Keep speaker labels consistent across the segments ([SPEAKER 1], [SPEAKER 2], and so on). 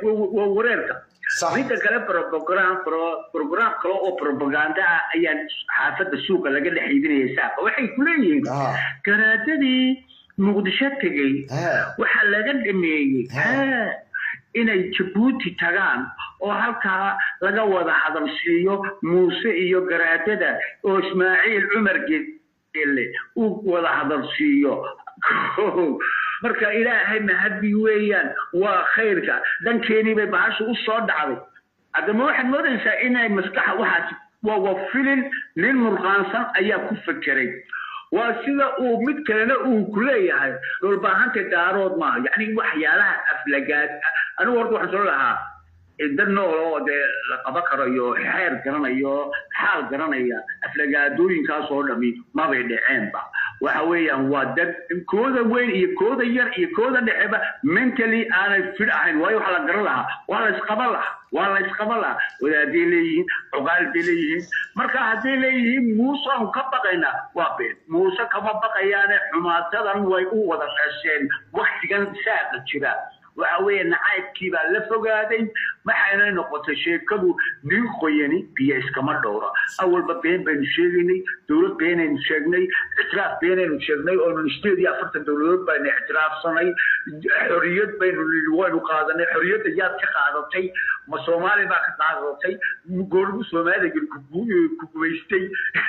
[SPEAKER 1] waa wareerka
[SPEAKER 2] Sax.
[SPEAKER 1] midda kale program pro- program kale oo propaganda ah ayaa xaafadda suuqa laga dhex iibinaya saaqa waxay ku leeyihiin
[SPEAKER 2] Ah.
[SPEAKER 1] garaadadii muqdisho tegey
[SPEAKER 2] Ah.
[SPEAKER 1] waxaa laga dhameeyey
[SPEAKER 2] Ah.
[SPEAKER 1] haa, inay jabuuti tagaan oo halkaa laga wada hadalsiiyo muuse iyo garaadada oo ismaaciil cumar gele uu wada hadalsiiyo marka ilaahay mahadi weeyaan waa khayrka dhankeenii bay bahasha u soo dhacday haddama waxaad moodaysaa inay maskaxa waxaas waa waa filin nin murqaansan ayaa ku fekeray waa sida uu mid kalena uu ku leeyahay dhulbaahanta daarood maaha yacni waxyaalaha aflagaad anigu horta waxaan soo lahaa dad nool oo dee la qaba karayo xeer garanayo xaal garanaya aflagaadooyinkaas oo dhami mabay dhaceenba waxa weeyaan waa dad kooda weyn iyo kooda yar iyo kooda dhexeba mentally aanay fid ahayn waayo waxaa la garan lahaa waa la isqaban lahaa waa la isqaban lahaa wadaaday leeyihiin cuqaal bay leeyihiin marka hadday leeyihiin muuse aan ka baqaynaa waa been muuse kama baqayaane xumaatadan way u wada dhasheen waktigan saaqa jira waxa weeye nacaybkii baa la fogaaday waxayna noqotay sheekadu nin qoyani biyo iskama dhowra awalba been baynu sheegaynay dowlad beenaynu sheegnay ictiraaf beenaynu sheegnay oo sideed iyo afartan dowladood baynu ictiraafsanay xoriyad baynu nidhi waynu qaadanay xoriyadda yaad ka qaadatay ma soomaali baa ka qaadatay goorgu soomaaliga ku gumaystay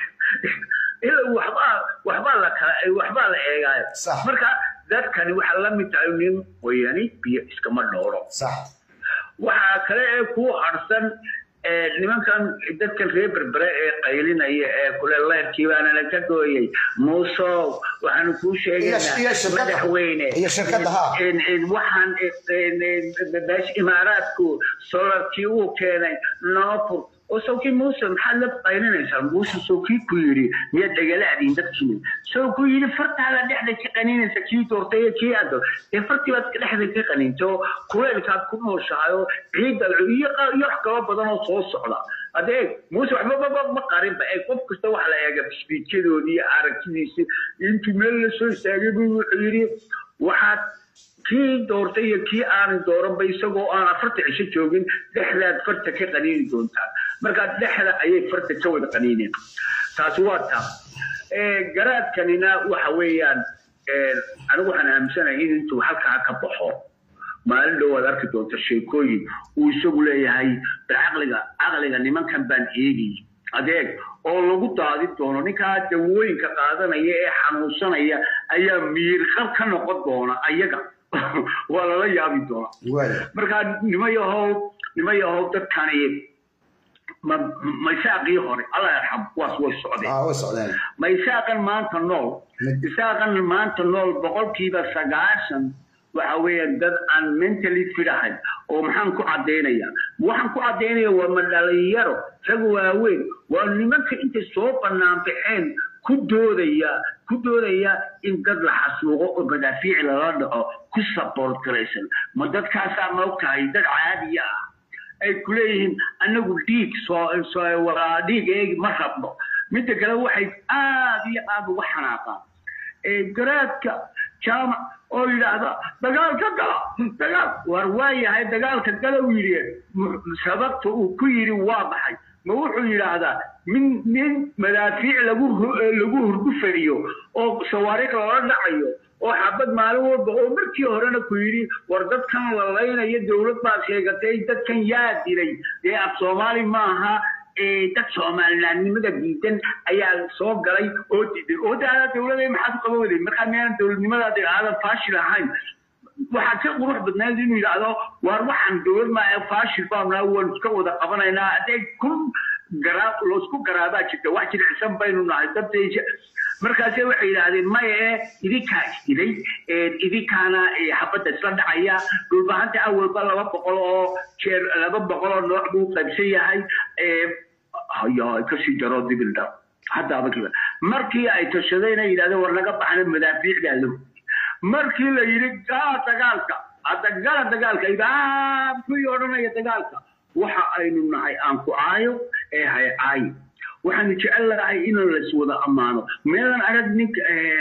[SPEAKER 1] ilaa waxbaa waxbaa la kala waxbaa la eegaayo
[SPEAKER 2] Sax.
[SPEAKER 1] marka dadkani waxaa la mid tahay nin qoyani biyo iskama dhowro
[SPEAKER 2] sax
[SPEAKER 1] waxaa kale ee ku harsan ee, nimankan dadkan reer berbere ee qaylinaya ee kule leerkii baana la ka gooyay muusow waxaanu kuu
[SPEAKER 2] Iyo- iyo
[SPEAKER 1] sheegaynaa
[SPEAKER 2] shirkadda.
[SPEAKER 1] madaxweyne
[SPEAKER 2] Iyo shirkadda, ha.
[SPEAKER 1] in- in waxaan in- in- beesh imaaraadku solarkii uu keenay noofur oo sawkii muuse maxaad la qaylinaysaa muuse sawkii ku yidhi miyaad dhagalaadiin dadkii sow ku yidhi fartaada dhexda ka qaninaysa kii doortay iyo kii aado dee fartii baad dhexda ka qaninto kuleelkaad ku nooshahay oo ciidda iyo qa- iyo wax kaba badan oo soo socda adeeg muuse waxba ma- ma- ma qarinba ee qof kasta waxa la eega biskiidyadoodii iyo aragtidiisi intuu meel la soo istaagay buu wuxuu yidhi waxaad kii doortay iyo kii aanay dooranba isagoo aan afarta cisho joogin dhexdaad farta ka qaniini doontaan markaa dhexda ayay farta ka wada qaniineen taasi waa taa Eh, garaadkanina waxa weeyaan eh, anigu waxaan aaminsanahay in intuu halkaa ka baxo maalin dhow aad arki doonta sheekooyin uu isagu leeyahay bal caqliga caqliga nimankan baan eegay adeeg oo lagu daadi doono ninkaa dawooyinka qaadanaya ee xanuunsanaya ayaa miirqab ka noqon doona ayaga waa lala yaabi doona
[SPEAKER 2] waaya
[SPEAKER 1] markaa nimayahow nimayahow dadkani ma maysaaqii hore alla yarxam kuwaas way socdeen
[SPEAKER 2] ah way socdeen
[SPEAKER 1] ma isaaqan maanta nool
[SPEAKER 2] Mid-
[SPEAKER 1] isaaqan maanta nool boqolkiiba sagaashan waxa weeyaan dad aan mentally fit ahayn oo maxaan ku caddaynaya waxaan ku caddaynaya waa ma dhalinyaro rag waaweyn waa nimanka intay soo bannaan baxeen ku doodaya ku doodaya in dad la xasuuqo oo madaafiic lala dhaco ku support garaysan ma dadkaasaa ma ogtahay dad caadiya ah ay ku leeyihiin anagu dhiig soo soo waraa dhiig eegi ma rabno midda kale waxay aad iyo aad uga xanaaqaan ee garaadka jaamac oo yidhaahda dagaalka gala dagaal war waayahay dagaalka gala uu yidhi mu- sababta uu ku yidhi waa maxay ma wuxuu yidhaahdaa min nin madaafiic lagu hu- lagu hurgufariyo oo sawaariikh lala dhacayo oo xabad maalin walba oo markii horena ku yidhi war dadkan la laynayo dowlad baad sheegatay dadkan yaa dilay dee af soomaali maaha ee dad soomalilaannimada diidan ayaa soo galay oo diiday oo daada dowlada maxaad u qaban waday markaa miyaanan dowladnimadaada aadan faashil ahayn waxaa ka qurux badnayd inuu yidhaahdo waar waxaan dowlad maa faashil baanaa waan iska wada qabanaynaa haddee kun garaa loosku garaabaa jirta wax jilicsan baynu nahay dadaysa markaase waxay yidhaahdeen maya ee idinkaa isdilay ee idinkaana ee xabadda isla dhacaya dhulbahanta awalba laba boqol oo jeer laba boqol oo nooc buu qaybsan yahay ee haya kasii jaro dibildha haddaaba kiba markii ay tashadeen ay yidhahdeen war naga baxna madaafiicdaa lahu markii la yidhi gala dagaalka hadda gala dagaalka idaab kuwii odhanaya dagaalka waxa aynu nahay aan ku caayo ee hay caayo waxaanu jecel lahay in lays wada ammaano meelan arag ninka eh,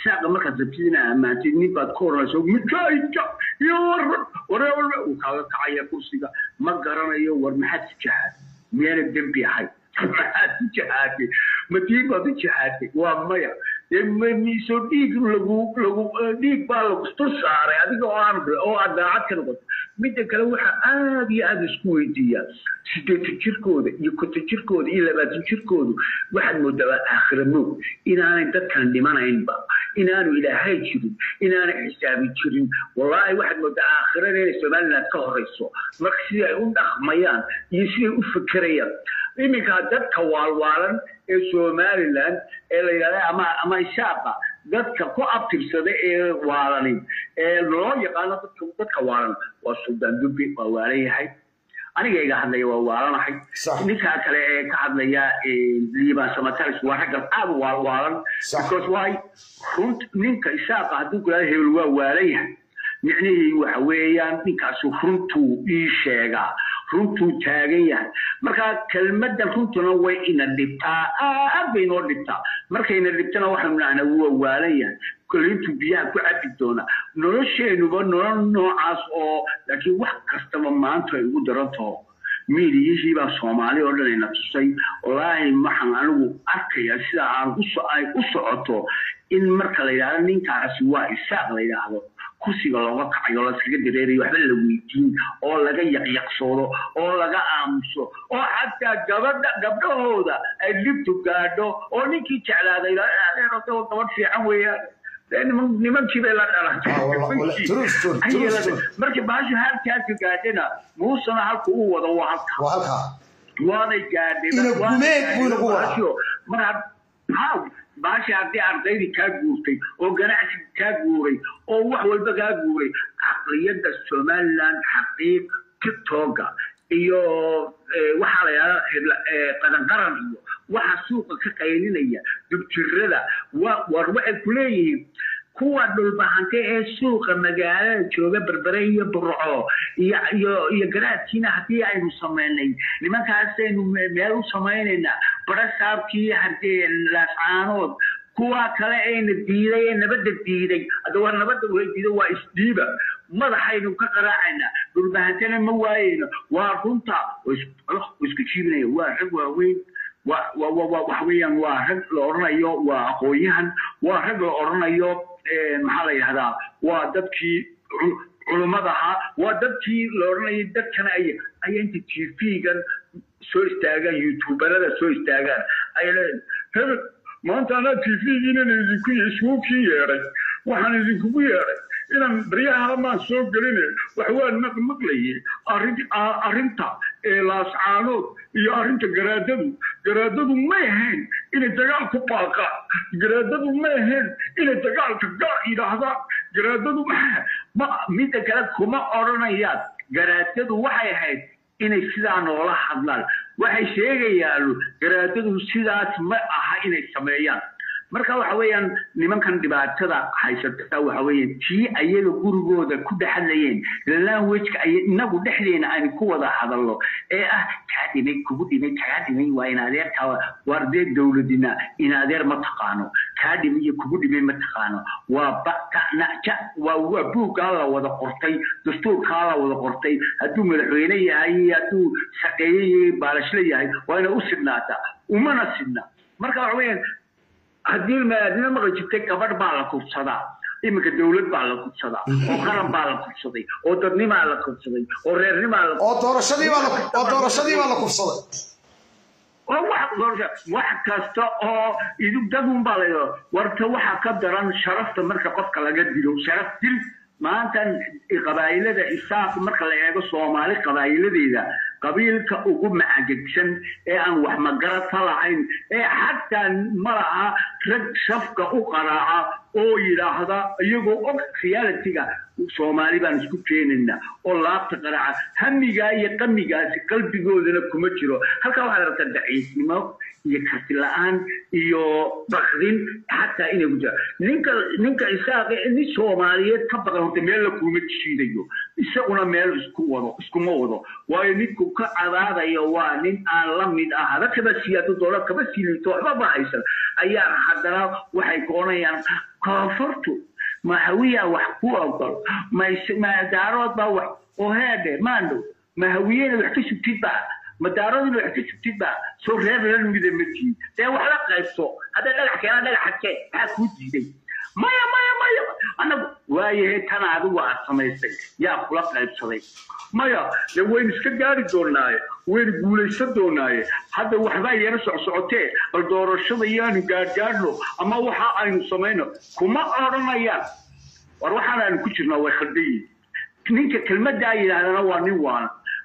[SPEAKER 1] isaaqa markaad rabtid inaa ammaantid nin baad ku oranayso midkaayka iyo waran wareewalba uu kaaga kacaya kursiga ma garanayo war maxaad ku jahaad miyaana dembi ahay maxaad ku jahaatay matiin baad u jahaatay waa maya miso dhiig lagu lagu dhiig baa lagu dul saaray adiga oo aan oo aad daacad ka noqoto midda kale waxaa aad iyo aad isku weydiiyaa sideetan jirkooda iyo konton jirkooda iyo labaatan jirkoodu waxaad moodaa aakhira moog inaanay dadkan dhimanaynba inaanu ilaahay jirin inaanay xisaabi jirin wallaahi waxaad moodaa aakhirada inay somaliland ka horeyso marka sidai ay u dhaqmayaan iyo siday u fekerayaan iminka dadka waalwaalan ee somaliland ee la yidhahda ama ama ishaaqa dadka ku abtirsada ee waalanin ee loo yaqaano dadka dadka waalan waa suldaan dubbi waa waalan yahay aniga iga hadlaya waa waalanahay ninkaa kale ee ka hadlaya liibaan samataris waa raggan aad waalwaalan because why runt ninka ishaaqa hadduu kulaada hebel waa waalan yahay micnihii waxa weeyaan ninkaasu runtuu ii sheegaa runtuu taagan yahay marka kelmadan runtuna way ina dhibtaa aad bay inoo dhibtaa markayna dhibtana waxaanu nahnaa waa waalan yahay kolintuu biyaha ku cabi doona nolosheenuba nolol noocaas oo laakiin wax kastaba maanta ay ugu daran taho miidiyihii baa soomaali oo dhan ina tusay wallaahi waxaan anigu arkaya sida aan ay u socoto in marka la yidhahdo ninkaasi waa isaaq la yidhaahdo kursiga looga kacayo laskaga dareerayo waxba la weydiin oo laga yaqyaqsoodo oo laga aamuso oo xataa gabadha gabdhahooda ay dhibtu gaadho oo ninkii jeclaaday gabadh fiican weeyaan nimankii bay la dhalatay markii baashu halkaasi gaadhena muusena halku u wado waa halka waanay gaadheen baashi haddii ardaydii kaa guurtay oo ganacsiga kaa guuray oo wax walba kaa guuray caqliyadda somaliland xaqiiq tiktoka iyo waxaa la yidhahda qadanqaran iyo waxa suuqa ka qaylinaya dubjirada war waxay ku leeyihiin kuwa dhulbahante ee suuqa magaalada jooga berbere iyo burco iyo iyo iyo garaadkiina haddii aynu samaynay nimankaasaynu meel u samaynaynaa barasaabkii haddee laascaanood kuwa kale ayna diiday ee nabadda diiday hadda waa nabadda way diiday waa isdiiba madaxaynu ka qaraacaynaa dhulbahantena ma waayeyno waa runta isku jiibinaya waa rag waaweyn waxa weeyaan waa rag la odhanayo waa aqoon-yahan waa rag la odhanayo maxaa la yidhahdaa waa dadkii culummada ahaa waa dadkii la odhanayay dadkana ay ay inta tv-gan soo istaagaan youtuberada soo istaagaan ay leeyihin hebel maanta anaa tv-giinan idinku iskuukii yeedhay waxaan idinkugu yeedhay inaan baryaha maan soo geline wax waa maqmaqlaye arrinta laascaanood iyo arrinta garaadadu garaadadu may ahayn inay dagaal ku baaqaan garaadadu may ahayn inay dagaalka gaar yidhaahdaan garaadadu ma midda kale kuma odhanayaan garaadadu waxay ahayd inay sidaa noola hadlaan waxay sheegayaan garaadadu sidaas ma aha inay sameeyaan marka waxa weeyaan nimankan dhibaatada haysata waxa weeyaan tii ayaga gurigooda ku dhexadlayeen languageka ay inagu dhexdeena aan ku wada hadalno ee ah kaa dhimay kugu dhimay kaa dhimay waa in adeerkaa waar dee dowladina in adeer ma taqaano kaa dhimay iyo kugu dhimay ma taqaano waa bakanaja waa waa buuggaa la wada qortay dastuurkaa la wada qortay hadduu madaxweyne yahay hadduu shaqeeye yahay baalashle yahay waa inay u sidhnaataa umana sidhna marka waxa weeyaan haddii maadina maqli jirtay gabadh baa la kubsadaa iminka dowlad baa la kubsadaa oo qaran baa la kubsaday oo dadnimaa la kubsaday oo reernimaa la
[SPEAKER 2] oo doorashadii baa la oo doorashadii baa la kubsaday
[SPEAKER 1] oo wax wax kasta oo idug dadun baa la warta waxa ka daran sharafta marka qofka laga dilo sharaf dil maanta qabaa'ilada isaaq marka la eego soomaali qabaa'iladeeda qabiilka ugu macagegsan ee aan wax magarata lahayn ee xataa ma laha rag shafka u qaraaca oo yidhaahda iyagoo og realitiga soomaali baan isku keenayna oo laabta qaraaca hamigaa iyo qamigaasi qalbigoodana kuma jiro halkaa waxaad aragtaa daciisnimo iyo karti la-aan iyo bakdin xataa inay ku jira ninka ninka isaaqe nin soomaaliyeed ka badan horta meel la kuma jiidayo isaguna meel isku wado iskuma wado waayo ninku ka cadaadayo waa nin aan la mid ah hada kaba siyaado doola kaba siilito waxba ba haysan ayaa haddana waxay koonayaan koonfurtu mahawiya wax ku ogol madaarood baa wax oo heedhe maandhow mahawiyena wax ka sugtid baa madaaroodina wax ka sugtid baa soo reer lan mida ma tihin dee wax la qaybso hadday dhagax keenaan dhagaxa kee maxaa kuu diiday maya maya maya annagu waayahe tan adigu aad samaysay yaa kula qaybsaday maya dee waynu iska gaari doonaaye waynu guulaysan doonaaye hadda waxbaa yara socsocotee bal doorashada yaanu gaadhgaadhno ama waxa aynu samayno kuma odhanayaan war waxaan aynu ku jirnaa way khaldan yihin ninka kelmaddaa yidhaahdana waa nin waana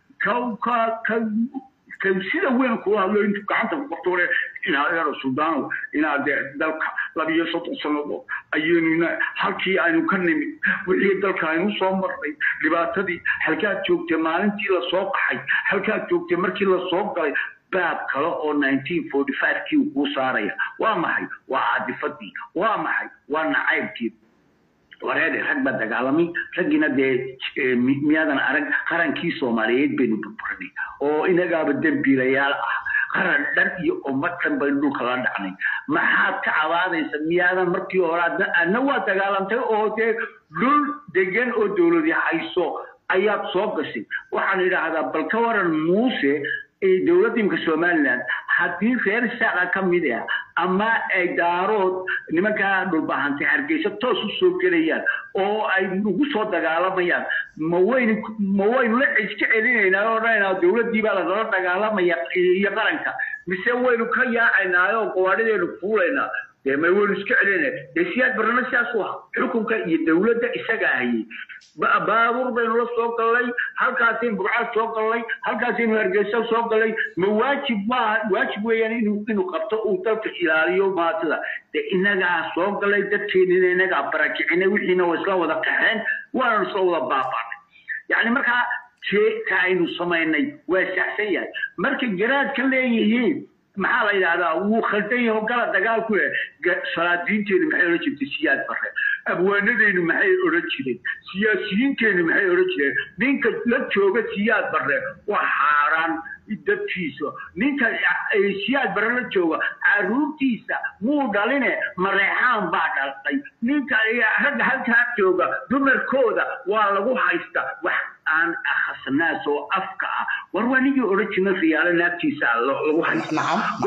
[SPEAKER 1] ka ka ka sida weyn kula hadlo intu gacanta kuqorto hore inaad eero sudaanow inaad dee dalka labiyo soddon sannadood ayaynu halkii aynu ka nimid wixii dalka aynu soo marnay dhibaatadii halkaad joogtay maalintii lasoo qaxay halkaad joogtay markii lasoo galay baab kale oo nineteen forty five kii kuu saaraya waa maxay waa caadifadii waa maxay waa nacaybkii wareede rag baa dagaalamay raggiina dee miyaadan arag qarankii soomaaliyeed baynu burburinay oo inagaaba dembiilayaal ah qaran dhan iyo ummad dhan baynu dhulka la dhacnay maxaad ka cabaadaysa miyaadan markii hore adna adna waa dagaalamtay oo dee dhul degan oo dowladi hayso ayaad soo gashay waxaan idhaahdaa bal ka waran muuse dowladda imka somaliland haddii reer saaqa ka mid ah ama ay daarood nimankaa dhulbahantay hargeysa toos u soo gelayaan oo ay ugu soo dagaalamayaan ma waynu ma waynu la iska celinaynaa oo odhanaynaa dowladdii baa lagala dagaalamaya iyo qaranka mise waynu ka yaacaynaa oo gawaadhideenu fuulaynaa dee ma waynu iska celinayna dee siyaad barnama sidaas u aha xukunka iyo dowladda isaga hayay baabuur baynu la soo gallay halkaasaynu burcad soo gallay halkaasaynu hargeysa soo gallay ma waajib maaha waajib weeyaan inuu inuu qabto uu dalka ilaaliyo maatida dee inagaa soo gallay dadkeenina inagaa barakicinay wixiina waa isla wada qaxeen waana isla wada baabaanay yacni markaa jeeka aynu samaynay waa saxsan yahay markay garaad ka leeyihiin maxaa la yidhahdaa wuu khaldan yaho gala dagaalku eh salaadiinteenu maxay odhan jirtay siyaad bare abwaanadeynu maxay odhan jireen siyaasiyiinteenu maxay odhan jireen ninka la jooga siyaad bare waa xaaraan dadkiisa ninka siyaad bare la jooga caruurtiisa muu dhaline mareexaan baa dhaltay ninka ragga halkaa jooga dumarkooda waa lagu haysta wax aan akhasnaas oo afka ah war waa nigii odhan jirna riyaalo naagtiisa lagu haysta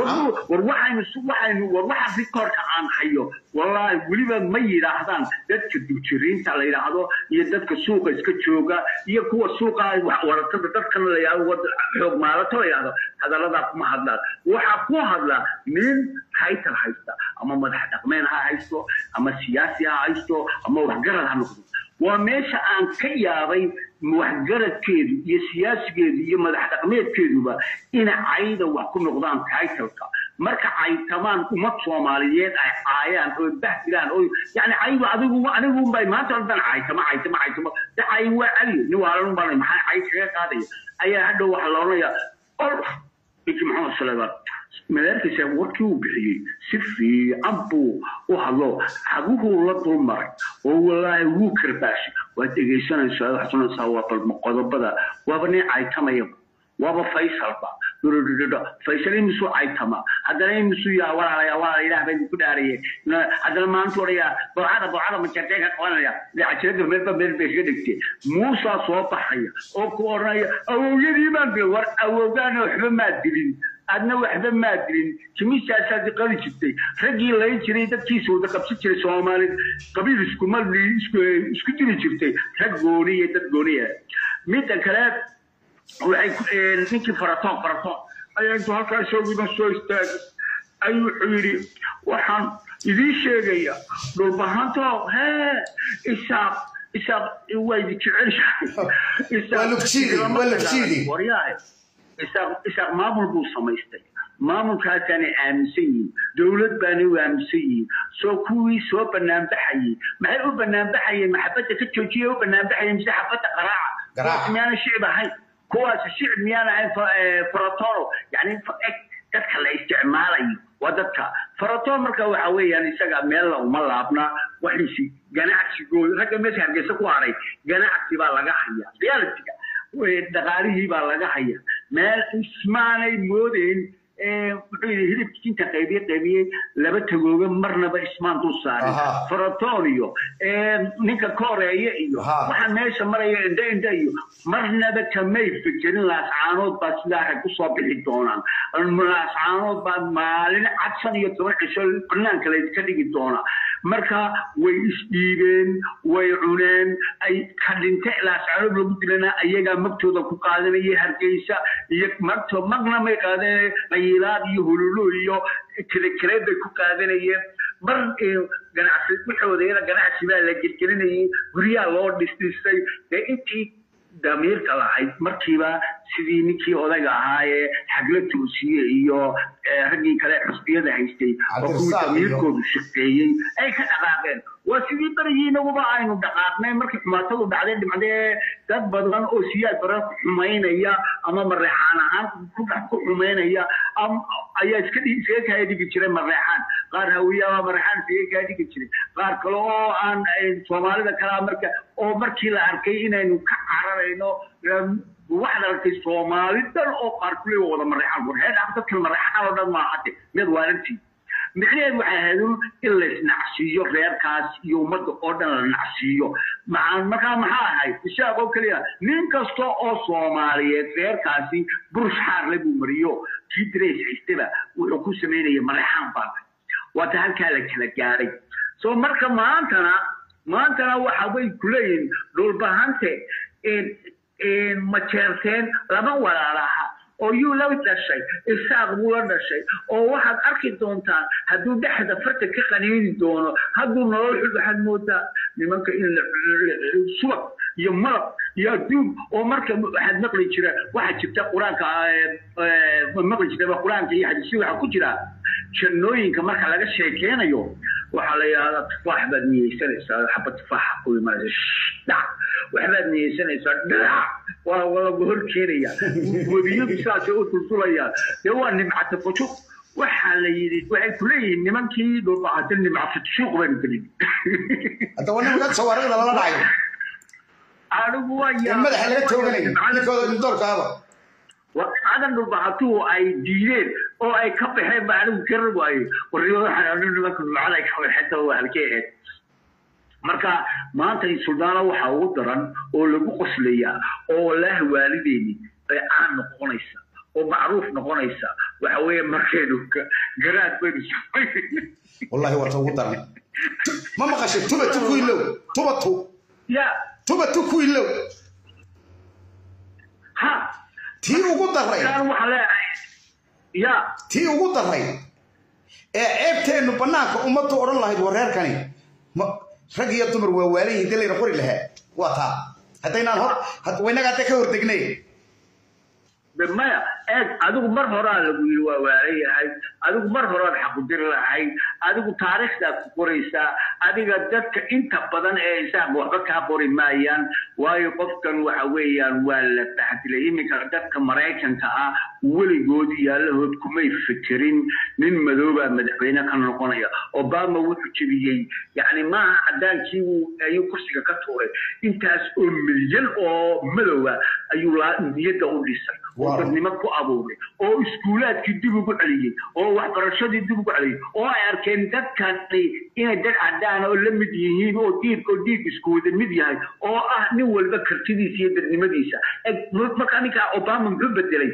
[SPEAKER 1] war waxaynu waxaynu war waxa rikoorka aan hayo wallaahi weliba ma yidhaahdaan dadka dujiriinta la yidhaahdo iyo dadka suuqa iska jooga iyo kuwa suuqa waratada dadkan la yidhahdo xoog maalato la yidhahdo hadalladaa kuma hadlaan waxaa ku hadla nin haytal haysta ama madax dhaqmeen ha haysto ama siyaasi ha haysto ama waxgarad ha noqdo waa meesha aan ka yaabay waxgaradkeedu iyo siyaasigeedu iyo madax dhaqmeedkeeduba ina cayda wax ku noqdaan taitalka marka caytamaan ummad soomaaliyeed ay caayaan oo bahdilaan oo yani caygu adigu anigu bay maanta ordan caytama caytama caytama de cay waa caliyo nin waalan baa maxaa cay kaga qaadaya ayaa hadhow waxaa la odhanayaa ol ninkii maxamed suleymaan madaarkiisa warkii uu bixiyey si fiican buu u hadlo xaguhuu la dulmaray oo walaahi wuu karbaashay waad dhegaysanaysaa waxaad sunaysaa waa balma qodobada waaba nin caytamaya waaba faysalba dhudhudhudhudho faysal imisuu caytama haddana imisuu yaa walaalaya walaala ilaah bay ku dhaaraye haddana maanta odhaya bocada bocada majartee ka qabanaya cajirada meelba meel bay kaga dhigtee muusaa soo baxaya oo ku odhanaya awowyadii baan dil war awowgaana waxba maad dilin adna waxba maad dilin jimiisaasaad qali jirtay raggii layn jiray dadkiisa wada qabsan jiray soomaali qabiil iskumali isku dili jirtay rag gooniya dad gooniya midda kale waxay ninkii faratoon faratoon ayaa intuu halkaa isaguna soo istaagay ayuu wuxuu yidhi waxaan idiin sheegaya dhulbahanto hee isaaq isaaq waa idi jecelshahay isaaq maamul buu samaystay maamulkaasaanay aaminsan yihiin dowlad baanay u aaminsan yihiin soo kuwii soo banaanbaxayey maxay u banaanbaxayeen maxabadda ka joojiya u banaanbaxayeen mise xabadda qaraaca miyaana shicib ahayn kuwaas shicib miyaan ahayn faratono yani dadka la isticmaalayo waa dadka faratoon marka waxa weeyaan isaga meel uma laabna waxiisi ganacsigooda ragga meesha hargeysa ku haray ganacsi baa laga haya realityga dhaqaalihii baa laga haya meel ismaanay moodeyn muxuu yidhi hilibkii inta qaybiye qaybiyey laba tagooga marnaba ismaan dul saarin
[SPEAKER 2] Aha.
[SPEAKER 1] faratonio ninka kooreeye iyo
[SPEAKER 2] Aha.
[SPEAKER 1] waxaa meesha maraya indha indha iyo marnaba kamay fikirin laascaanood baa sidaa rag kusoo bixi doonaan laascaanood baa maalin cad shan iyo toban cisho banaanka layska dhigi doonaa marka way isdhiibeen way cuneen ay ka dhinte laascaanood lagu dilana ayagaa magtooda ku qaadanaya hargeysa iyo magto magna may qaadanaya qayilaad iyo hululo iyo kelekeleed bay ku qaadanayeen mar eh, ganacsi waxoodayana ganacsi baa la gelgelinayay guryaha loo dhisdhisay dee intii damiirka lahayd markiiba sidii ninkii odayga ahaa ee xagla toosiye iyo eh, raggii kale xusbiyada haystay oo kuwii
[SPEAKER 2] Cabdirasaaq iyo-
[SPEAKER 1] damiirkoodu shaqeeyey ay ka dhaqaaqeen waa sidii berigii inaguba aynu dhaqaaqnay markii xumaatadu dhacday dhimcdee dad badan oo siyaad bara ku xumaynaya ama mareexaan ahaan ku dhex ku xumaynaya am- ayaa iska dhigi- iskaga kaa dhigi jiray mareexaan qaar hawiye ama mareexaan iskaga kaa dhigi jiray qaar kale oo aan ay soomaalida kalaa marka oo markii la arkay inaynu ka cararayno em, waxaad aragtay soomaali dhan oo qaar kuley wada mareexaan war heer dadkan mareexaan oo dhan maaha hade mid waalantii micnaheedu waxay ahayd un in la isnacsiiyo reerkaas iyo ummadda oo dhan la nacsiiyo maxaa markaa maxaa ahayd ishaaq oo keliya nin kasta oo soomaaliyeed reerkaasi burush xaarle buu mariyo kii dirays haystaba wuxuu ku samaynaya mareexaan baa waata halkaa la kala gaadhay so marka maantana maantana waxa way kuleeyihin dhulbahante ma jeerteen lama walaalaha oo yuu la dhashay isaaq buu la dhashay oo waxaad arki doontaan hadduu dhexda farta ka qaniini doono hadduu nolol xul waxaad moodaa nimanka in la subag iyo malab iyo adduun oo marka waxaad maqli jira waxaa jirta qur-aanka maqli jirta qur-aanka iyo xadiisya waxaa ku jira jannooyinka marka laga sheekeynayo waxaa la yidhahdaa tufaax baad niyeysanaysaa xaba tufaaxa ku imanaysa dhac waxbaad niyeysanaysaa dhac waa lagu hor keenaya webiyadu saasay u duldulayaan dee waa nimcata fujuq waxaa la yidhi waxay ku leeyihiin nimankii dhulbahata nimcata fujuq baynu gelin
[SPEAKER 2] hadda waa nimanka sawaariqda lala dhacayo
[SPEAKER 1] anigu waa
[SPEAKER 2] in madaxa laga tooganayo ninkooda doorkaaba
[SPEAKER 1] nimcadan dhulbahatuhu ay diideen oo ay ka baxeen ba anigu garan waaye warnimada waxaan anu nimanka nimcada ay ka baxeen taa waa halkee ahayd marka maanta suldaana waxaa ugu daran oo lagu qoslayaa oo wallaahi waalideeni ay caan noqonaysa oo macruuf noqonaysa waxa weeye markaynu garaad baynu samayn
[SPEAKER 2] wallahi waa ta ugu daran ma maqashay tuba tu ku ilow tuba tu
[SPEAKER 1] ya
[SPEAKER 2] tuba tu ku ilow
[SPEAKER 1] ha
[SPEAKER 2] tii ugu daray
[SPEAKER 1] kaan waxaa leeyahay ya
[SPEAKER 2] tii ugu daray ee ceebteennu bannaanka ummaddu odhan lahayd wareerkani ma rag iyo dumar waa waalihiin dee layna qori lahaa waa taa haddaynaan hor waynaga hadda ka hordegnay
[SPEAKER 1] maya eeg adigu mar horaa lagu yiri waa waalan yahay adigu mar horaad xaqudiri lahayd adigu taariikhdaad ku qoraysaa adiga dadka inta badan ee isaaq waxba kaa qori maayaan waayo qofkan waxa weeyaan waa la baxdilay iminka dadka maraykanka ah weligood yaalahood kumay fikirin nin madoobaa madaxweyne ka noqonaya obama wuxuu jebiyey yacni maaha cadaankii ayuu kursiga ka tuuray intaas oo milyan oo madowa ayuu niyadda u dhisay oo dadnimo ku abuuray oo iskuulaadkii dib ugu celiyey oo waxbarashadii dib ugu celiyey oo ay arkeen dadkani inay dad cadaan oo la mid yihiin oo diirka oo diirka isku wada mid yahay oo ah nin walba kartidiisa iyo dadnimadiisa marka ninkaa obama muxuu bedelay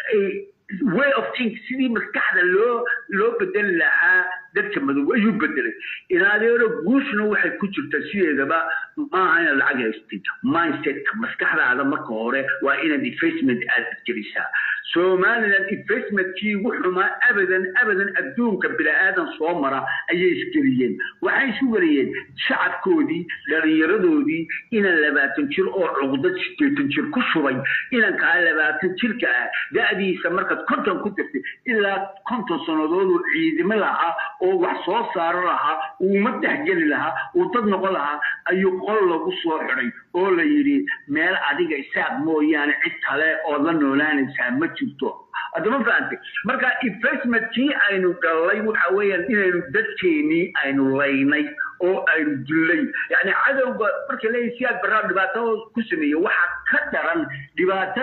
[SPEAKER 1] way of think sidii maskaxda loo loo bedeli lahaa dadka madow ayuu bedelay inaadeero guushna waxay ku jirtaa sideedaba maaha inaad lacag haystid mindsetka maskaxdaada marka hore waa inaad investment aad gelisaa somaliland investmentkii ugu xumaa abadan abadan adduunka bini-aadan soo mara ayay isgeliyeen waxay isu wariyeen shacabkoodii dhallinyaradoodii inaan labaatan jir oo cuqdad sideetan jir ku shubay inankaa labaatan jirka ah da-diisa markaad konton ku jirtay ilaa konton sannadooduu ciidimo lahaa oo wax soo saaro lahaa uu ummaddex geli lahaa uu dad noqon lahaa ayuu qol lagu soo xidhay oo la yidhi meel adiga isaaq mooyaane cid kale ood la noolaanaysaa ma jirto haddama fahantay marka investmentkii aynu gallay waxa weeyaan inaynu dadkeenii aynu laynay oo aynu dillay yacni cadowga marka leeyahy siyaad barraa dhibaato ku sameeye waxaa ka daran dhibaatada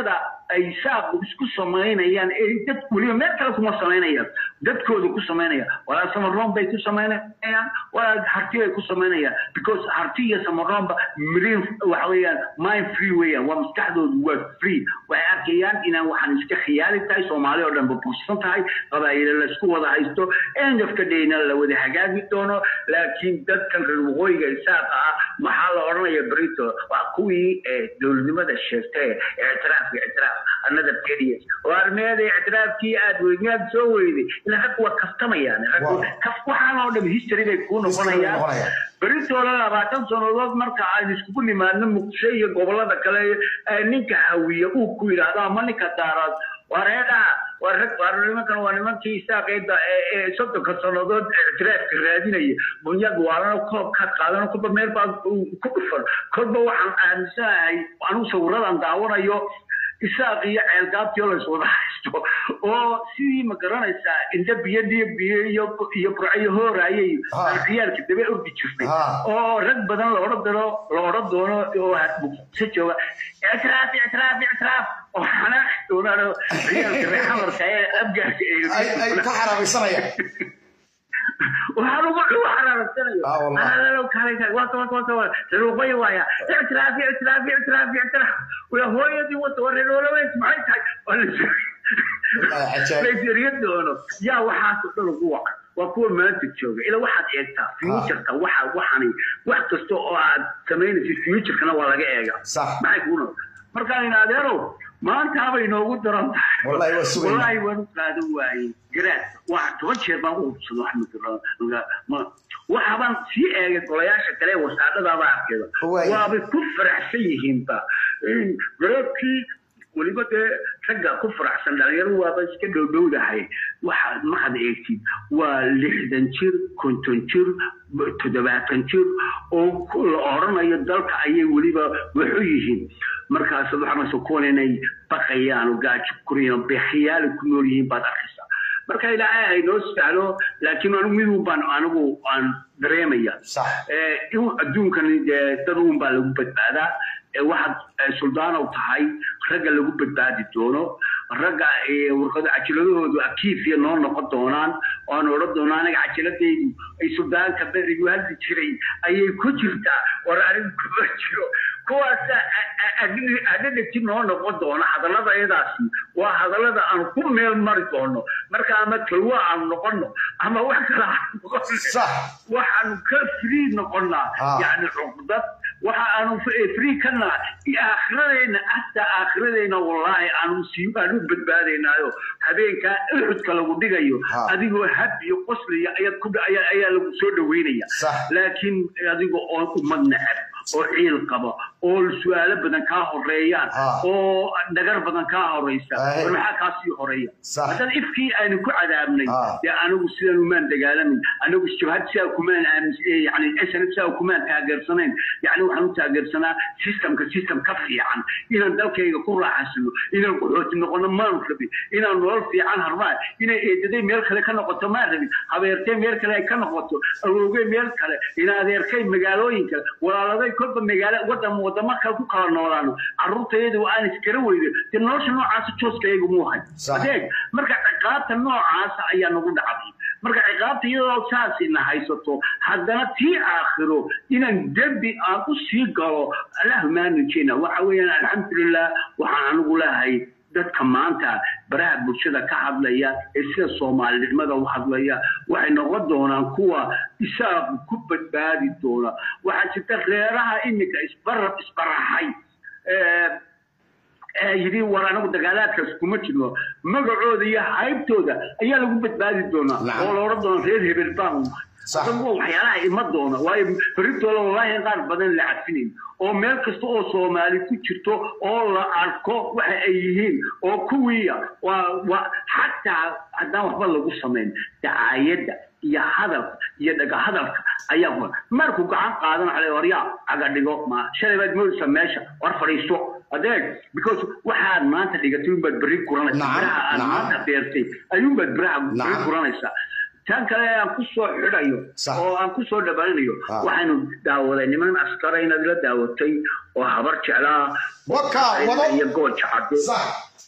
[SPEAKER 1] ay saaqu isku samaynayaan ee dad weliba meel kale kuma samaynayaan dadkooda ku samaynaya walaa samaroon bay ku samaynayaan walaa harti bay ku samaynayaan because harti iyo samaroonba mirin waxa weeyaan mind free weeyaan waa maskaxdoodu waa free waxay arkayaan inaan waxaan iska khiyaali tahay soomaali oo dhan babuursan tahay qabaa'ilo laysku wada haysto end of the dayna la wada hagaagi doono laakiin dadkan reer waqooyiga isaaqa ah maxaa la odhanaya brito waa kuwii dowladnimada sheegtay ictiraafka ictiraaf another periods oo armeeda ictiraafkii aad weynaad soo weyday ilaa rag waa kaftamayaan rag kaf waxaan oo dhan history bay kuu noqonayaan beritooda labaatan sannadood marka aan iskugu nimaadno muqdisho iyo gobolada kale ninka hawiya uu ku yidhaahdo ama ninka daaraad wareedhaha waa rag waa nimankan waa nimankii isaaqeeda ee soddonka sannadood ictiraafka raadinaya bunyag waalana koobkaad qaadano kolba meel baa ku dhufan kolba waxaan aaminsanahay anigu sawiradan daawanayo isaaq iyo ceelgaabtii oo layswada haysto oo sidii ma garanaysaa indha biyo dhiyo biyo iyo iyo burcayo hooraaye ciyaalka dabe ordi jirtay oo rag badan la odhan doono la odhan doono oo muqdisho jooga ictiraaf ictiraaf ictiraaf oo xanaaqi doonaano ciyaalka reexamarka ee abgaarka
[SPEAKER 2] ay ka xaraabaysanayaan
[SPEAKER 1] waxaan ugu ugu xaraaraysanayo reeruqoy waaya ictiraaf ictiraaf ictiraaf ictiraaf waa hooyadii wata waa reeroolaweys maxay tahay layseriyo doono yaa waxaasoo dhan ugu wacan waa kuwa maanta jooga ila waxaad eegtaa futureka waxa waxani wax kasta oo aad samaynaysid futurekana waa laga eega maxay kuu noqda markaan in adeerow maantaabay noogu daran tahay wallaahi waan u qaadan waayey garaad waa toban jeer baan u hubsado waxaabaan sii eegay golayaasha kale ee wasaadadaaba arkeeda waabay ku faraxsan yihiinba garaadkii weliba dee ragga ku faraxsan dhalinyaro waaba iska dhowdhowdahay waxaad markaad eegtid waa lixdan jir konton jir toddobaatan jir oo la odhanayo dalka ayay weliba waxu yihiin markaas waxaanase kuwan inay baqayaan oo gaajo kurayaan beekhiyaali ku nool yihiin baad arkaysaa marka ilaahay ay noo sahlo laakiin anigu midun baan anigu aan dareemaya in adduunkan dad uun baa lagu badbaadaa waxaad suldaanow tahay ragga lagu badbaadi doono ragga warqado cajiladahoodu akiifiya noo noqon doonaan oaan odhan doono anaga cajiladaydu ay suldaanka berigu hadli jiray ayay ku jirtaa war anigu kuma jiro kuwaas adhadhegti noo noqon doona hadallada iyadaasi waa hadallada aan ku meel mari doono marka ama talwo aanu noqono ama wax kale aanu noqono waxaanu ka free noqonaa yani cuqdad waxa aanu free ka nahay aakhiradeenna hataa aakhiradeenna wallaahi aanu sii aanu badbaadaynaayo habeenkaa uxudka lagu dhigayo adigoo hab iyo qosliya ayaad ku ayaa lagu soo dhaweynaya laakiin adigoo oon ummad neceb oo ciil qaba oo su-aalo badan kaa horeeyaan oo dhagar badan kaa horeysa war maxaa kaa sii horeeya haddana ifkii aynu ku cadaabnay dee anigu sidan umaan dagaalamin anigu jabhad sidaa kumaan yani snf sidaa kumaan taageersanayn yani waxaan u taageersanaa systemka system ka fiican inaan dalkayga ku raaxaysano inaan qaxooti noqono maan rabin inaan nolol fiican harbaa inay eedaday meel kale ka noqoto maan rabin habeertay meel kale ay ka noqoto awowgey meel kale in adeerkay magaalooyinka walaaladay kolba magaalo wadan wadamo kale ku kala noolaano carruurtayada aan iskara weydo dee nolosha noocaasa jooskayaga muu hay adeeg marka ciqaabta noocaasa ayaa nagu dhacday marka ciqaabta iyadoo saasina haysato haddana tii aakhiro inaan dembi aan u sii galo allahuma nujina waxa weeyaan alxamdulilah waxaan anigu lehay dadka maanta baraha bulshada ka hadlaya ee sida soomaalinimada u hadlaya waxay noqon doonaan kuwa isaaqu ku badbaadi doona waxaa jirta reeraha iminka isbarab isbaraxay yidhi war anagu dagaalaadkaas kuma jirno magacooda iyo haybtooda ayaa lagu badbaadi doonaa oo la odhan doona reer hebel baan waxyaalaha ima doona waayo berintooda wallaahi qaar badan la cadfinayn oo meel kasta oo soomaali ku jirto oo la arko waxa ay yihiin oo kuwiiya waa xataa haddaan waxba lagu samayn dacaayadda iyo hadalka iyo dhaga hadalka ayaa markuu gacan qaadan xalay waryaa caga dhigo ma shalay baad moodaysa meesha war fadhiisto adeeg because waxaad maanta dhigatay unbaad berri guranaysaa biraha aad maanta beertay ayuunbaad biraha berri guranaysaa tan kale aan ku soo xidhayo oo aan ku soo dhabaninayo waxaanu daawaday niman askara inaad la daawatay oo habar jeclaa iyo gooja cadde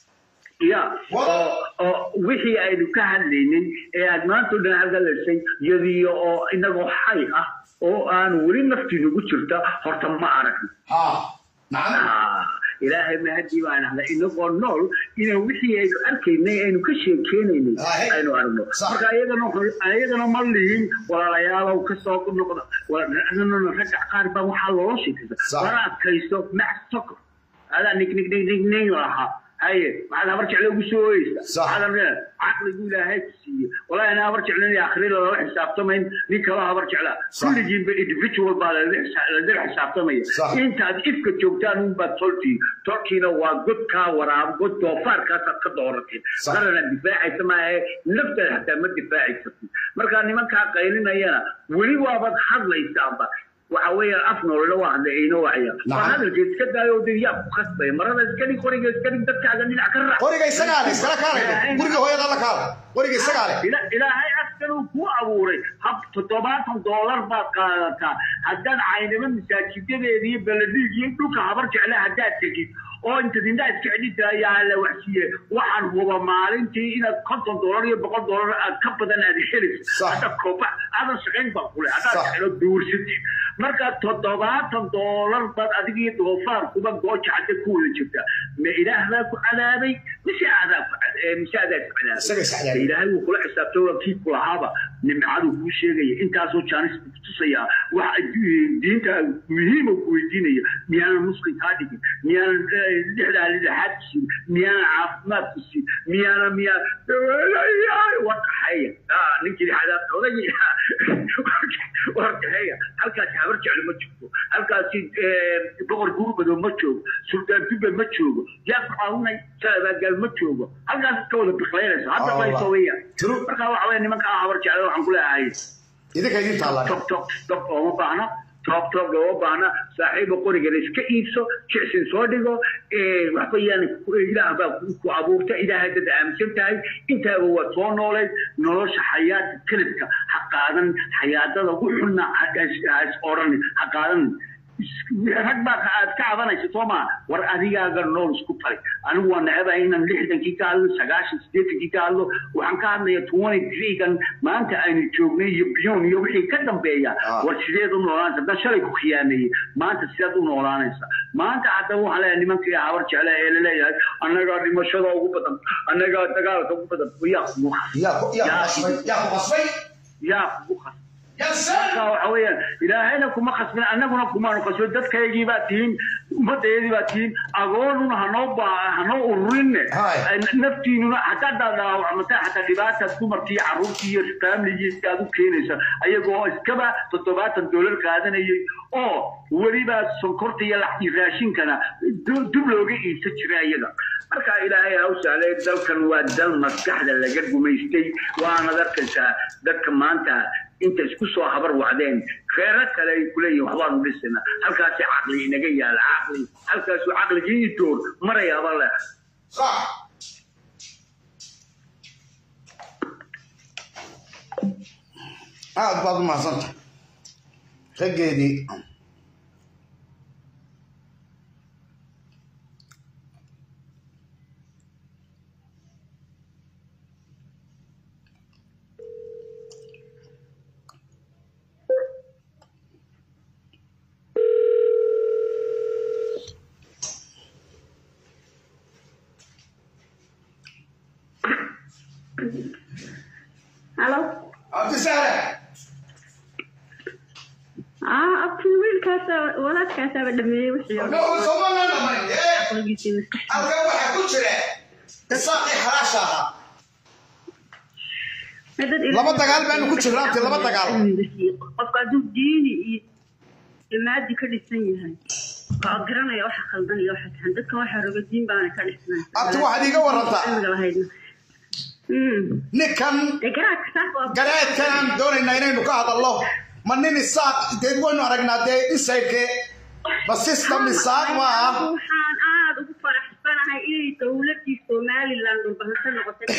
[SPEAKER 1] ya oo oo wixii aynu ka hadlaynay ee aad maanta o dhan hadalaysay iyadiyo oo inagoo xay ah oo aan weli naftii nagu jirta horta ma aragno
[SPEAKER 2] ha nacam
[SPEAKER 1] Ah, ilaahay mahadii baan ahda inagoo nool inaan wixii aynu arkaynay aynu ka sheekeynaynay
[SPEAKER 2] Ahe.
[SPEAKER 1] aynu aragno
[SPEAKER 2] Sax.
[SPEAKER 1] marka ayagana wuxuu- ayagana ma lihin walaalayaalow kasoo noqda Wa- ragga qaar baa waxaa loola sheekaysa
[SPEAKER 2] Sax.
[SPEAKER 1] wala adkaysto mac sokor adaa nig nig nig nig nig lahaa haye maxaad habar jecle ugu soo oyeysa
[SPEAKER 2] Sax.
[SPEAKER 1] maxaad leedahay caqligu ilaahay ku siiye walaahi ana habar jeclen iyo akhri lala xisaabtamayn nin kala habar jeclaa
[SPEAKER 2] Sax.
[SPEAKER 1] kulligiinba individual baa lala xisa- lala xisaabtamaya
[SPEAKER 2] Sax.
[SPEAKER 1] intaad ifka joogtaan unbaad toltiin tolkiina waa godkaa waraab god doofaarkaasaad ka doorateen
[SPEAKER 2] Sax.
[SPEAKER 1] qarana difaacaysa maahe naftaada xataa ma difaaci kartid markaa nimankaa qaylinayana weli waabaad hadlaysaanba waxa weeyaan af nolole waa hadla ayno wacya
[SPEAKER 2] Nacam.
[SPEAKER 1] waa hadalka iska daayo oo dee yaa ku khasbaya marada iska dhig qoriga iska dhig dadkaaga dhinac ka raac
[SPEAKER 2] qoriga isagaa le iskala kaalay guriga hooyada la kaala qoriga isagaa le
[SPEAKER 1] Ila- ilaahay askan uu ku abuuray hab toddobaatan doolar baad qaadataa haddaad caynimo masaajidadeeda iyo beledhiig iyo dhulka habar jecle haddaad tegid oo inta dindaa iska celisa ayaa la waxsiiye waxaan huba maalintii inaad konton doolar iyo boqol doolar aad ka badan aad helayso
[SPEAKER 2] Sax.
[SPEAKER 1] hadda kooba aadan shaqayn baa kule haddaad
[SPEAKER 2] Sax.
[SPEAKER 1] jeclo duursatid marka toddobaatan doolar baad adiga iyo doofaar kuba gooja hadda ku wada jirta ma ilaah baa ku cadaabay mise adaa ku cad- eh, mise adaa ku cadaabay
[SPEAKER 2] isaga is cadaabay
[SPEAKER 1] ilaahay wuu kula xisaabtay waa kii ku lahaaba nimcaduu kuu sheegaya intaasoo jaanis buu kutusaya waxa diinta muhiima ku weydiinaya miyaanan muslim kaa dhigin miyaanan eh, lixdaa lidhaxaad ku siin miyaanan caafimaad ku siin miyaanan miyaan warkaxeeya ninkii xadaabta odagii warkaxeeya halkaasi habar jeclo ma joogo halkaasi eh, boqor gurbado ma joogo sultaan dubbe ma joogo yaa ku caawinay salabaagaal ma joogo halkaas iska wada biqlaynaysa hadda
[SPEAKER 2] Allah.
[SPEAKER 1] layso weeyaan
[SPEAKER 2] True.
[SPEAKER 1] marka waxa weeye nimanka habar jeclo waxaan ku leeyahay
[SPEAKER 2] idinka idin taallaa
[SPEAKER 1] tob tob tob ooma baahna tob tob looma baahna saaxiiba qorigana iska iibso jicsin soo dhigo eh, waxba yaan ilaah baa ku ku abuurta ilaahay dad aaminsan tahay intaaba waa soo nooleed nolosha xayaata kelibka ha qaadan xayaadada ugu xunna ha is- ha is odhanin ha qaadanin rag baa aad ka cabanaysa soo maa war adigaaga nool isku tali anigu waa necbahay inaan lixdankii ka hadlo sagaashan sideetankii ka hadlo waxaan ka hadlaya twenty threegan maanta aynu joognay iyo biyon iyo wixii ka dambeeya
[SPEAKER 2] Ah.
[SPEAKER 1] war sideed u noolaanaysa haddaan shalay ku khiyaameeyey maanta sideed u noolaanaysa maanta haddaba waxaan leeyahay nimankii habar jecla ee laleeyahay annagaa dhimashada ugu badan annagaa dagaalka ugu badan yaa kugu khas
[SPEAKER 2] yaa ku yaa ku qasbay yaa ku qasbay
[SPEAKER 1] yaa kugu khas
[SPEAKER 2] yaa
[SPEAKER 1] marka
[SPEAKER 2] saan
[SPEAKER 1] waxa weeyaan ilaahayna kuma khasbin annaguna kumaanu khasbin dadkaygii baa tihiin ummadayadii baa tihiin agoonuna hanoo baa hanoo ururinne
[SPEAKER 2] Hay.
[SPEAKER 1] naftiinuna hataa daa dhaawacmata hataa dhibaataad dumarkii iyo carruurtii iyo faamligii aad u keenaysa ayagoo iskaba toddobaatan doolar qaadanayay oo weliba sonkorta iyo lax- iyo raashinkana du- dub looga iibsan jiray ayaga marka ilaahay hawsaale dalkan waa dal maskaxda laga gumaystay waanad arkaysaa dadka maanta inta isku soo habar wacdeen reero kale ay kuleeyihin waxbaanu dhisayna halkaasi caqli inaga yaala caqli halkaasu caqligii door marayaaba leh
[SPEAKER 2] صح aad baad u mahadsanta raggeedii
[SPEAKER 3] halo
[SPEAKER 2] cabdisaare
[SPEAKER 3] aa abkii wiilkaasa walaadkaasaaba dhameeyey wixii oo dhan.
[SPEAKER 2] no soomana dhamay ee
[SPEAKER 3] Aqligiisii maskaxda.
[SPEAKER 2] halkan waxaa ku jira isaaqii xalaasha ahaa
[SPEAKER 3] Dad
[SPEAKER 2] Laba dagaal baanu ku jirnaa, abti, laba dagaal.
[SPEAKER 3] qofka hadduu diini iyo imaadi ka dhisan yahay waa garanaya waxa khaldan iyo waxa saxan dadka waxa roga diin baana ka dhisnay
[SPEAKER 2] abti waxaad iiga warantaa
[SPEAKER 3] cilmiga lahaydna Mm.
[SPEAKER 2] ninkan
[SPEAKER 3] dee garaadka saas waa
[SPEAKER 2] garaadkan aan doonaynaa inaynu ka hadalno ma nin isaaq dee waynu aragnaa dee insaydke ma system isaaq ma aha
[SPEAKER 3] waxaan aad ugu faraxsanahay inay dowladii somaliland dhulbahanto noqotay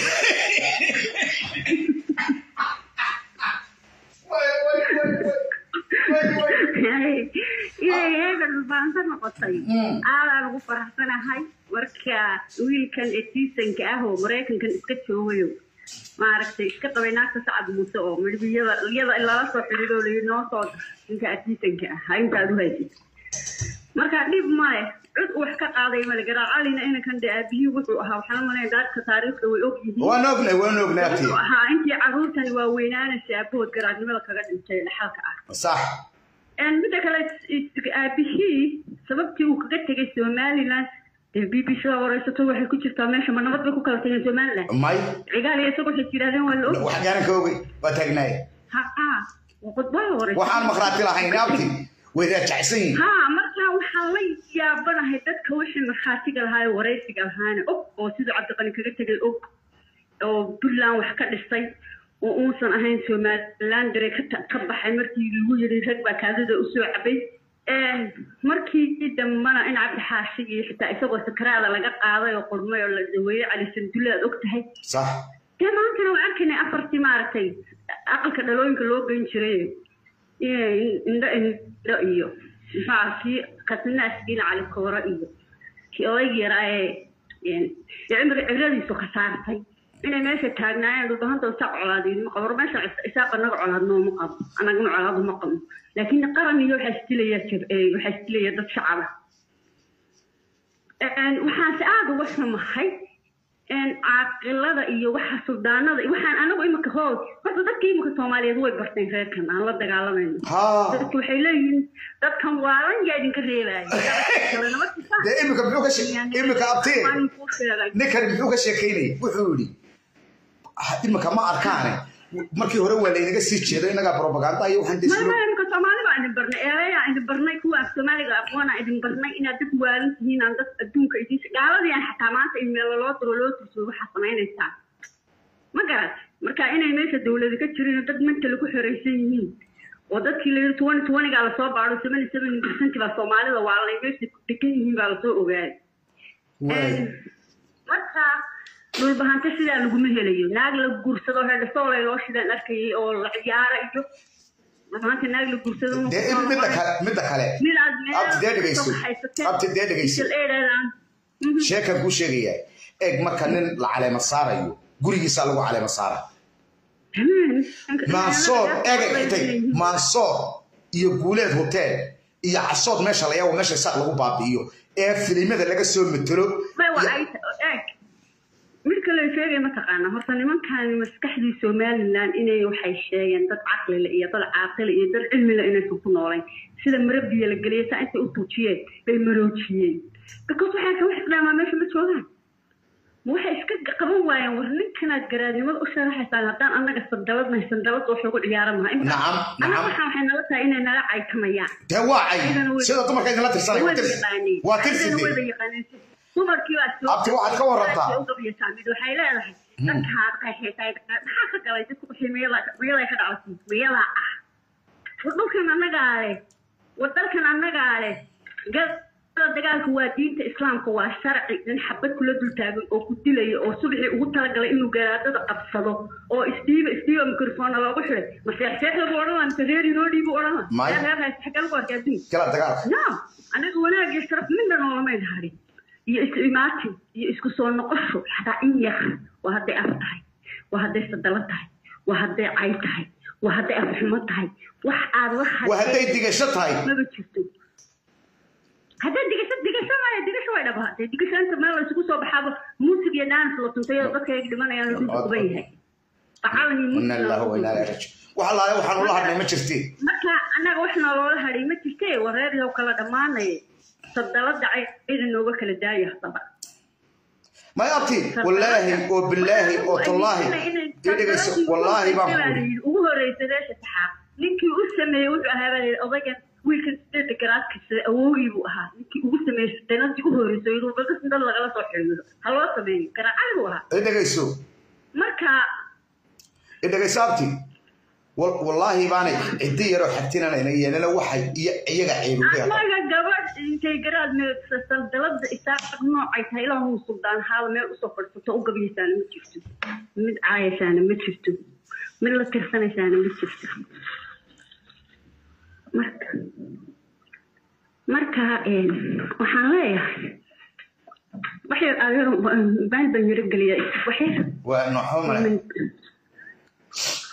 [SPEAKER 3] inay iyaga dhulbahanto noqotay aadaan ugu faraxsanahay marka wiilkan etiisanka ah oo maraykankan iska joogayo maaragtay iska qabay naagta sacad muuse oo midhibiyada iyada in lala soo xidhiidho layi noo soo ninka etiisanka ah ha intaad u haysid marka dhib male cid uu wax ka qaaday male garaal calina inankan de aabihii wuxuu ahaa waxaan malayn dadka taariikhda way og yihiin
[SPEAKER 2] waan ognay waan ognay abti
[SPEAKER 3] wuxuu ahaa intii caruurtani waa weynaanaysa aabahood garaadnimada kaga dhintay dhaxalka ah
[SPEAKER 2] sax
[SPEAKER 3] midda kale aabihii sababtii uu kaga tegay somaliland dee b b c da wareysato waxay ku jirtaa meesha ma nabad bay ku kala tageen somaliland
[SPEAKER 2] may
[SPEAKER 3] cigaal iyo isagu waxay yidhahdeen waa la og
[SPEAKER 2] wax gaaran ka ogay waa taagnaaye
[SPEAKER 3] ha ha khudbada wareysa
[SPEAKER 2] waxaan makhraati lahayn abti way raajacsan yihiin
[SPEAKER 3] ha markaa waxaan la yaabanahay dadka wixii markhaatiga lahaa ee wareysiga lahaana og oo siduu cabdiqani kaga tegay og oo puntland wax ka dhisay oo uusan ahayn somaliland dare ka ka baxay markii lagu yidhi rag baa kaadida usoo cabay markii dambana in cabdi xaashi iyo xitaa isagoo sakaraada laga qaaday oo qurmay oo la daweeyey cali sandulle aad og tahay
[SPEAKER 2] sax
[SPEAKER 3] dee maantana waa arkaynay afartii maaragtay aqalka dhalooyinka loo geyn jiray indho indho iyo maxaa kii kasnaaskiina cali kooro iyo kii odaygii yaraa ee cimri cibradiisu ka saartay inay meesha taagnaayeen dhulbahanta isaaq colaadiin ma qabo war meesha isaaq anaga colaadno ma qabo anagana colaadu ma qabno laakiin qaran iyo waxaa isdilaya waxaa isdilaya dad shacaba waxaanse aada uga xumahay caaqilada iyo waxa suldaanada waxaan anagu imika hoos horta dadka imika soomaaliyeed way barteen reerkan aan la dagaalamayno
[SPEAKER 2] ha
[SPEAKER 3] dadku waxay leeyihiin dadkan waalan yaa idinka reebaayo
[SPEAKER 2] dee imika muxuu ka she- imika abti ninkan muxuu ka sheekaynayay wuxuu yidhi "Ah, imika ma arkaane markii hore waa laynaga sii jeedo innagaa propaganda iyo waxaan
[SPEAKER 3] maya
[SPEAKER 2] dislo
[SPEAKER 3] maya imika soomaali baa idin barnay eeyaa idin barnay kuwa af soomaaliga aqoona idin barnay inaad dad waalan tihiin aan dad adduunka idin gaaladii aan xataa maanta in meelo loo diro loo turso waxaa samaynaysaa ma garat marka inay meesha dowlada ka jirin dad mental ku xoreysan yihiin oo dadkii la yidhi twenty twentygaa lasoo baadho seventy seven percent baa soomaalida waa lay meesha degan yihiin baa lasoo ogaaday marka dhulbahante sidaa laguma helayo naag la guursado hedhasoolay loo shidaan arkayay oo la ciyaara iyo dhulbahante naag la guursado ma
[SPEAKER 2] dee in midda kale midda kale
[SPEAKER 3] mid aad
[SPEAKER 2] abti dee dhegayso abti dee dhegayso sheekan kuu sheegaya eeg marka nin la caleema saarayo gurigiisaa lagu caleema saara maasoor eega xitay maasoor iyo guuleed hotel iyo casood meesha la yaabo meesha isaaq lagu baabi'iyo ee filimada laga soo matelo
[SPEAKER 3] mid kale sheegay mataqaana horta nimankan maskaxdii somaliland inay waxay sheegeen dad caqlile iyo dad caaqile iyo dad cilmile inaysan ku noolayn sida marabiya la geliyay saa intay u tuujiyeen bay maroojiyeen because waxay ka wax islaamaa meesha ma joogaan ma waxay iska qaban waayeen war ninkanaad garaadnimada u sharaxaysaan haddaan annaga sandaladnahay sandalad wax ugu ciyaara maha
[SPEAKER 2] Nacam,
[SPEAKER 3] annaga
[SPEAKER 2] nacam.
[SPEAKER 3] waxaan waxay nala tahay inay nala caytamayaan
[SPEAKER 2] dee waa cay sida dumarka idinla tirsanay waa tirsi waa tirsi dee Abti, waxaad ka warantaa?
[SPEAKER 3] waxay leedahay dadkaad qaxeysay maxaa ka galay dadku wixii miyadaa ka dhacday miyadaa ah war dhulkan annagaa leh war dalkan annagaa leh gada dagaalka waa diinta islaamka waa sharci in xabad kula dul taagan oo ku dilaya oo subxii ugu talagalay inuu garaadada qabsado oo isdhiiba isdhiiba mikrofona loogu xiday ma seexseexda buu odhan laha mise reer inoo dhiibu odhan laha
[SPEAKER 2] May.
[SPEAKER 3] reer reer haysta xagga lagu arkaa adduunka
[SPEAKER 2] gala dagaalka
[SPEAKER 3] no anaga wanaag iyo sharaf midna noolamayn harin iyo isu imaatin iyo isku soo noqosho xataa in yar waa hadday af tahay waa hadday sadalo tahay waa hadday cay tahay waa hadday afxumo tahay wax aad wax
[SPEAKER 2] waa hadday digasho tahay
[SPEAKER 3] maba jirto hadday digasho digasho maya digasho way dhaba dee digasho inta meel la isugu soo baxaaba muusig iyo dance la tuntay oo dadka ay dhimanayaan lagu duban yahay bacalani
[SPEAKER 2] ina ilaaha wa inaa ilaahi raajicuun wax allaale waxaan ula hadhnay ma jirtiin
[SPEAKER 3] marka annaga wax nooloola hadhay ma jirte wareeryow kala dhammaanaya sadalada cayda nooga kala daaya haddaba
[SPEAKER 2] may abti wallaahi oo bilaahi oo tallaahi ii dhegayso wallaahi baan ku uri
[SPEAKER 3] ugu horeysa reesha saxaab ninkii u sameeyey wuxuu ahaa baa layidhi odaygan wiilkan sideeda garaadkiisa awowgii buu ahaa ninkii ugu sameeyey danadii u horeysay inuu balkas dad lagala soo xiriiro ha loo sameeyo garaacay buu ahaa
[SPEAKER 2] ii dhegayso
[SPEAKER 3] marka
[SPEAKER 2] ii dhegayso abti wal- wallaahi baanay ciddi yaroo xagtinanayna yeelana waxay iyo iyaga ceebuga
[SPEAKER 3] anaga gabadh intay garaad meegsatan dalada isaaq noocay tahay ilaa huu suldaan haada meel usoo fadhisato u gabayaysaana ma jirto mid caayaysaana ma jirto mid la tirsanaysaana ma jirto marka marka een, waxaan leeyahay waxyar adeer baan baan yara geliya waxyar
[SPEAKER 2] waa nooxo male